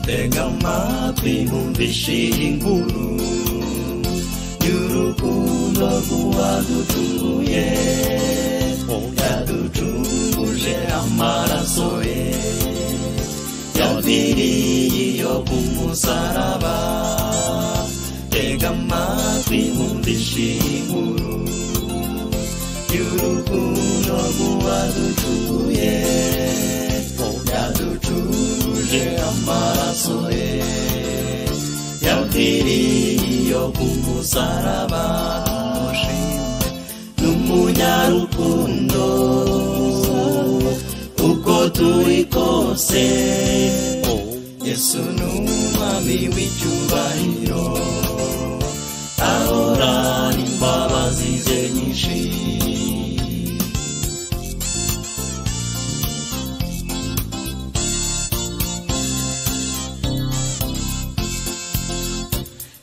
dengan matimu di sini bulu Juruku lagu adu tunggu ye Adu tunggu je amara soye Yau diri yo kumu saraba Dengan matimu di sini bulu Juruku lagu adu tunggu ye Adu tunggu je amara soye Yau diri yo kumu saraba N'umunyarukundo uko turi kose Yesu n'umwami w'icyubahiro ahorana imbabazi ze nyinshi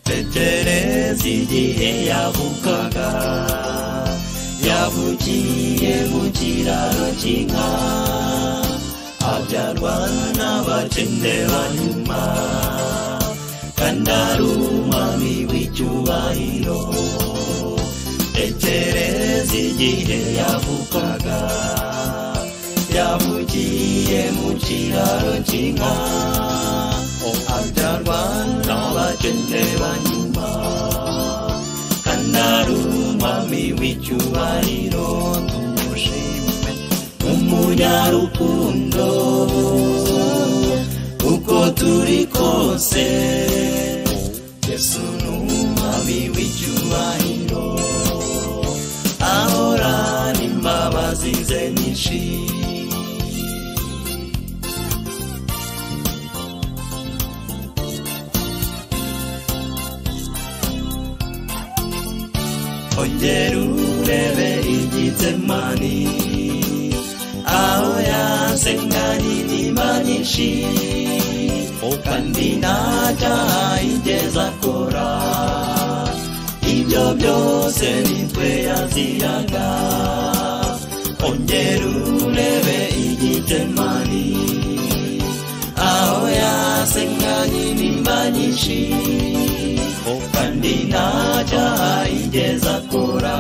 tekereza igihe yavukaga yavukiye mu kiraro cy'inka abyarwa n'abakene banyuma kandi ari umwami w'icyubahiro tekereza igihe yavukaga yavukiye mu kiraro cy'inka abyarwa n'abakene banyuma kandi ari umwami w'icyubahiro tumushime umunyarukundo uko turi kose yesu ni umwami w'icyubahiro ahorana imbabazi ze nyinshi ongera urebe igitemani aho yasenganye inyuma nyinshi kandi ntacyaha yigeze akora ibyo byose nitwe yaziraga ongera urebe igitemani aho yasenganye inyuma nyinshi kandi ntacyaha yigeze akora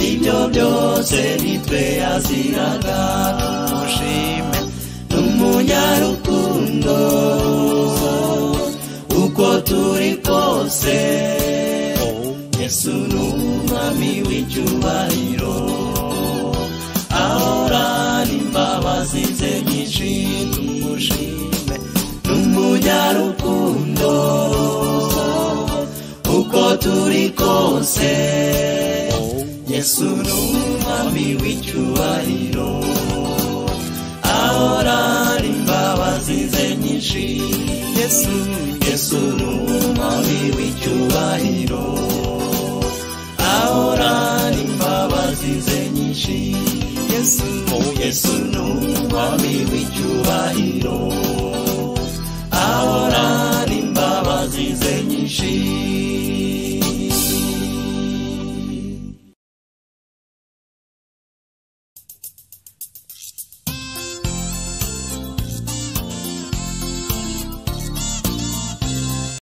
ibyo byose nitwe yaziraga mushime n'umunyarukundo uko turi kose yesu ni umwami w'icyubahiro ahorana imbabazi ze nyinshi tumushime n'umunyarukundo uko turi kose yesu ni umwami w'icyubahiro ahorana imbabazi ze nyinshi yesu yesu ni umwami w'icyubahiro ahorana imbabazi ze nyinshi yesu yesu ni umwami w'icyubahiro ahorana imbabazi ze nyinshi